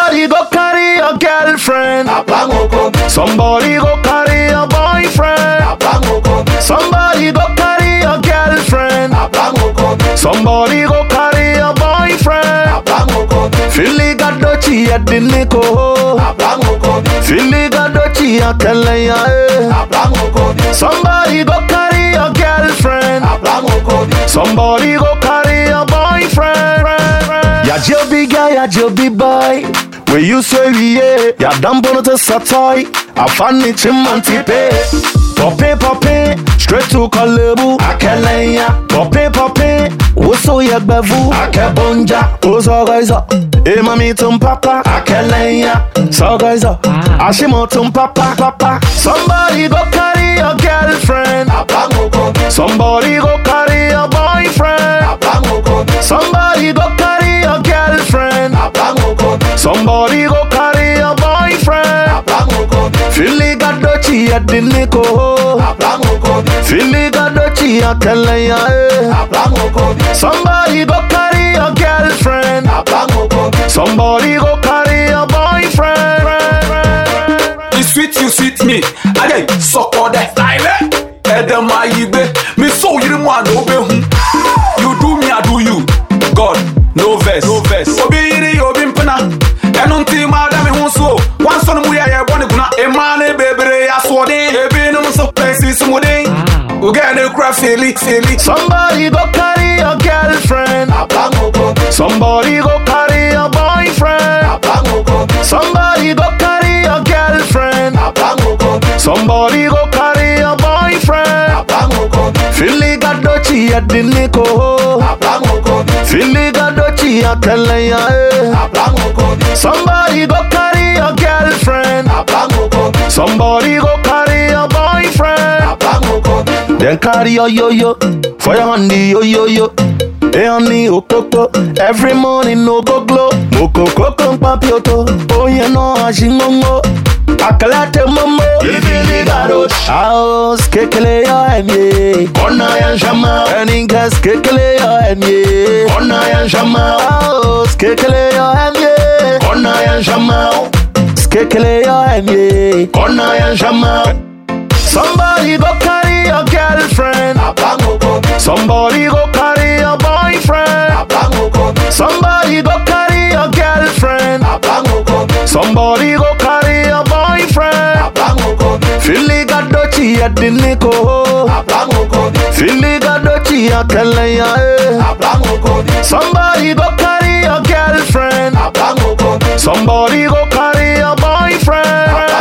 Somebody go carry your girlfriend. Somebody go carry your boyfriend. Somebody go carry your girlfriend. Somebody go carry your boyfriend. Filiga dochi ya diniko. Filiga dochi ya kelenya. eh. Somebody go carry your girlfriend. Somebody go carry your boyfriend. Ya jobi guy, ya jobi boy. We you say we yeah, ya dambo to satoy. I find it chimanti pay. Poppy poppy, straight to Kalebu. Akelenya, poppy poppy. Uso ya bevu, akebonja. Uso guys up. Eh mami tum papa, akelenya. So guys up. Ashimo tum papa, papa. Somebody go carry your girlfriend. Somebody go carry your boyfriend. Somebody go carry your girlfriend. Somebody go carry your boyfriend. Filiga dochi ya diniko. Filiga dochi ya kelenya. eh. Somebody go carry your girlfriend. Somebody go carry your boyfriend. You sweet, you sweet me. Again, suck on that style. Edem ayibe, me so you want no be hu. You do me, I do you. God, no verse, no verse. Obi yiri, obi mpena. Enu nti ma da me hu so. One son mu ya ye boni guna. E ma ne bebere ya so den. Ebi no so pesi sumudin. Ugene kra feli, feli. Somebody go carry your girlfriend. Somebody go carry your boyfriend. Somebody go carry your girlfriend. Somebody go carry your boyfriend. Filiga dochi ya diniko. Filiga dochi ya kelenya. eh. Somebody go carry your girlfriend. Somebody go carry your boyfriend. Then carry your yo yo for your honey yo yo yo. Hey honey okoko every morning no go glow. Moko koko papioto oh you know ashingongo. Akalate momo ibili garo. House kekele yo emye. Ona ya shama. Eningas kekele yo emye. Ona ya shama. House kekele yo emye. Ona ya shama. Skekele yo emye. Ona ya shama. Somebody go carry your girlfriend. Somebody go carry your boyfriend. Somebody go carry your girlfriend. Somebody go carry your boyfriend. Filiga dochi ya diniko. Filiga dochi ya kelenya. eh. Somebody go carry your girlfriend. Somebody go carry your boyfriend.